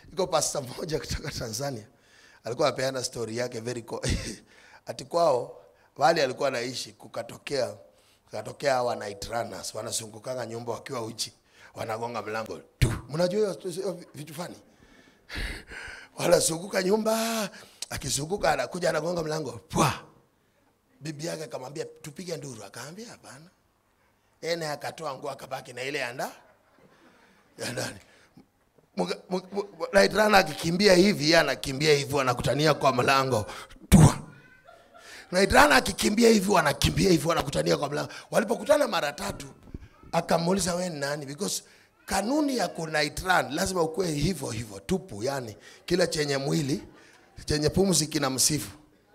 iko pasta mmoja kutoka Tanzania alikuwa apeana story yake very co- ati kwao wale alikuwa anaishi kukatokea kukatokea hawa night runners wanazungukanga nyumba wakiwa uchi wanagonga mlango tu mnajua hiyo hiyo vitu fani wanazunguka nyumba akizunguka anakuja anagonga mlango pwa bibi yake akamwambia tupige nduru akaambia hapana ene akatoa nguo akabaki na ile anda ya ndani Mga- mga- mga- night runner akikimbia hivi yeye anakimbia hivi wanakutania kwa mlango tua night runner akikimbia hivi wanakimbia hivi wanakutania kwa mlango walipokutana mara tatu akamuuliza we ni nani because kanuni ya ku night run lazima ukuwe hivyo hivyo tupu yani kila chenye mwili chenye pumzi kina msifu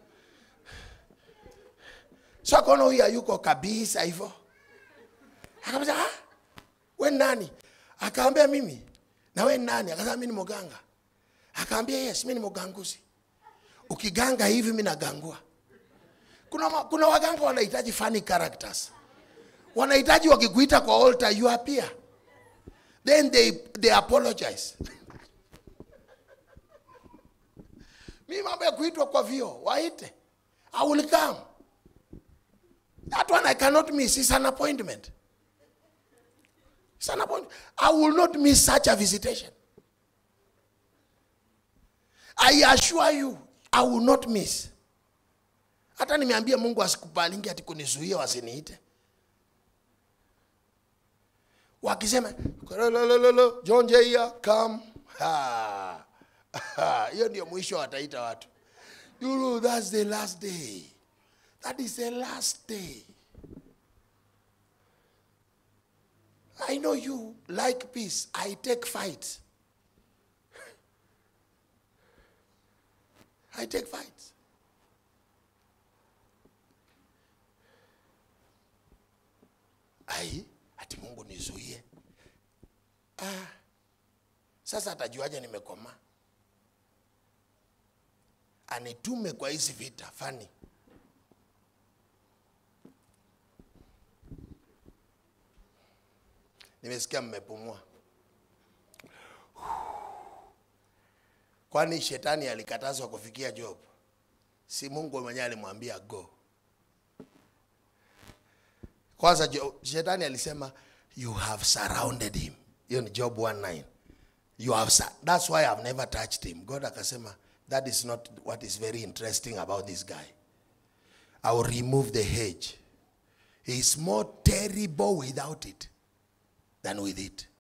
so akaona huyu hayuko kabisa hivyo akamwambia ah, we ni nani akaambia mimi na we ni nani akasema mimi ni mganga akaambia yes mimi ni mganguzi ukiganga hivi mimi nagangua kuna, ma- kuna waganga wanahitaji funny characters wanahitaji wakikuita kwa altar you appear then they, they apologize mi mambo ya kuitwa kwa vio waite i will come that one i cannot miss is an appointment It's an appointment. I will not miss such a visitation. I assure you, I will not miss. Hata nimeambia Mungu asikubalingi ati kunizuia wasiniite. Wakisema "Lolololo, John Jaya come. Ha. Ha. Hiyo ndio mwisho wataita watu. You know, that's the last day. That is the last day. I know you like peace. I take fights. I take fights. Ai, ati Mungu nizuie. Ah, sasa atajuaje nimekoma? Anitume kwa hizi vita fani. Nimesikia mmepumua. Kwani shetani alikatazwa kufikia Job? Si Mungu mwenyewe alimwambia go. Kwanza Jo- shetani alisema you have surrounded him. Hiyo ni Job 1:9. You have sur- that's why I've never touched him. God akasema that is not what is very interesting about this guy. I will remove the hedge. He is more terrible without it than with it.